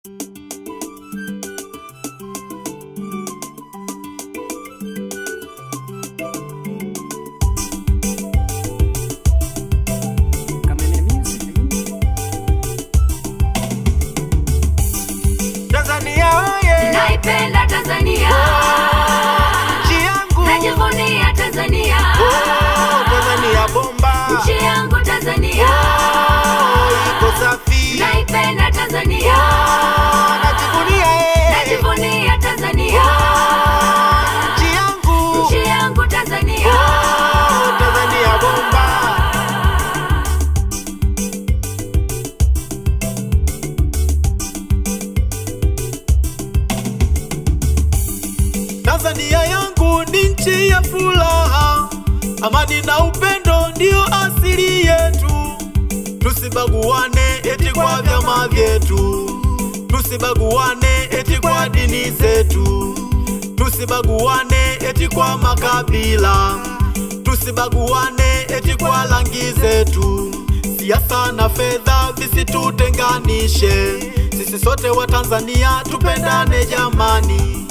Tanzania oye, naipenda Tanzania, nchi yangu najivunia Tanzania, Oh, Tanzania bomba nchi yangu Tanzania, Oh, iko safi naipenda Tanzania, najivunia eh. najivunia Tanzania, nchi yangu nchi yangu Tanzania. Oh, Tanzania bomba Tanzania yangu ni nchi ya furaha, amani na upendo ndio asili yetu. Tusibaguane eti kwa vyama vyetu, tusibaguane eti kwa dini zetu, tusibaguane eti kwa makabila, tusibaguane eti kwa rangi zetu. Siasa na fedha visitutenganishe, sisi sote wa Tanzania tupendane jamani.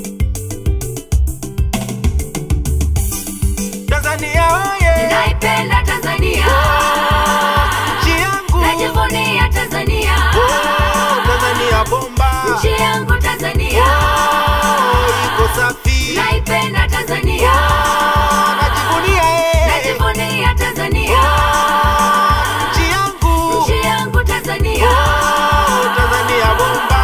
Tanzania oye, Naipenda Tanzania, nchi yangu najivunia Tanzania, Oh, Tanzania bomba nchi yangu Tanzania, Oh, iko safi naipenda Tanzania, najivunia eh. najivunia Tanzania, nchi yangu nchi yangu Tanzania. Oh, Tanzania bomba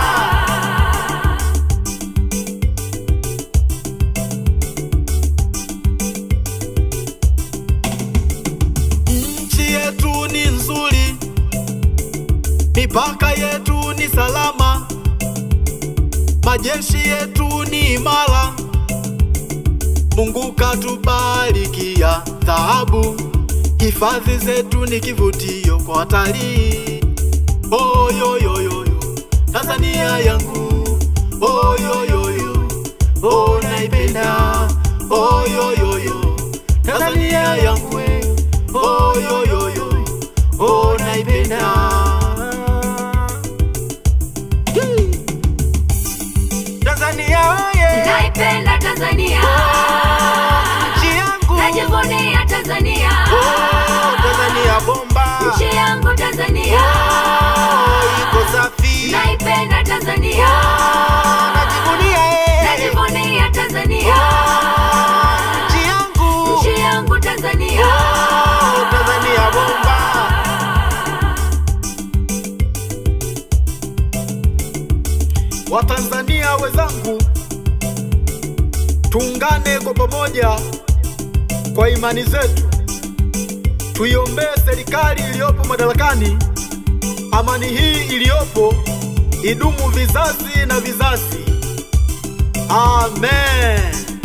nchi yetu ni nzuri, mipaka yetu ni salama, majeshi yetu ni imara. Mungu katubarikia dhahabu, hifadhi zetu ni kivutio kwa watalii. Oyoyoyoyo, Tanzania yangu, oyoyoyo, oh naipenda, oyoyoyo, Tanzania yangu, we, oyoyoyo, oh naipenda. Hii. Tanzania oye, Naipenda Tanzania, nchi yangu, najivunia Tanzania, oh Tanzania bomba, nchi yangu Tanzania, oh iko safi, naipenda Tanzania, najivunia eh. najivunia Tanzania, nchi yangu, nchi yangu Tanzania. oh Tanzania bomba. Watanzania wenzangu, tuungane kwa pamoja kwa imani zetu, tuiombee serikali iliyopo madarakani. Amani hii iliyopo idumu vizazi na vizazi. Amen.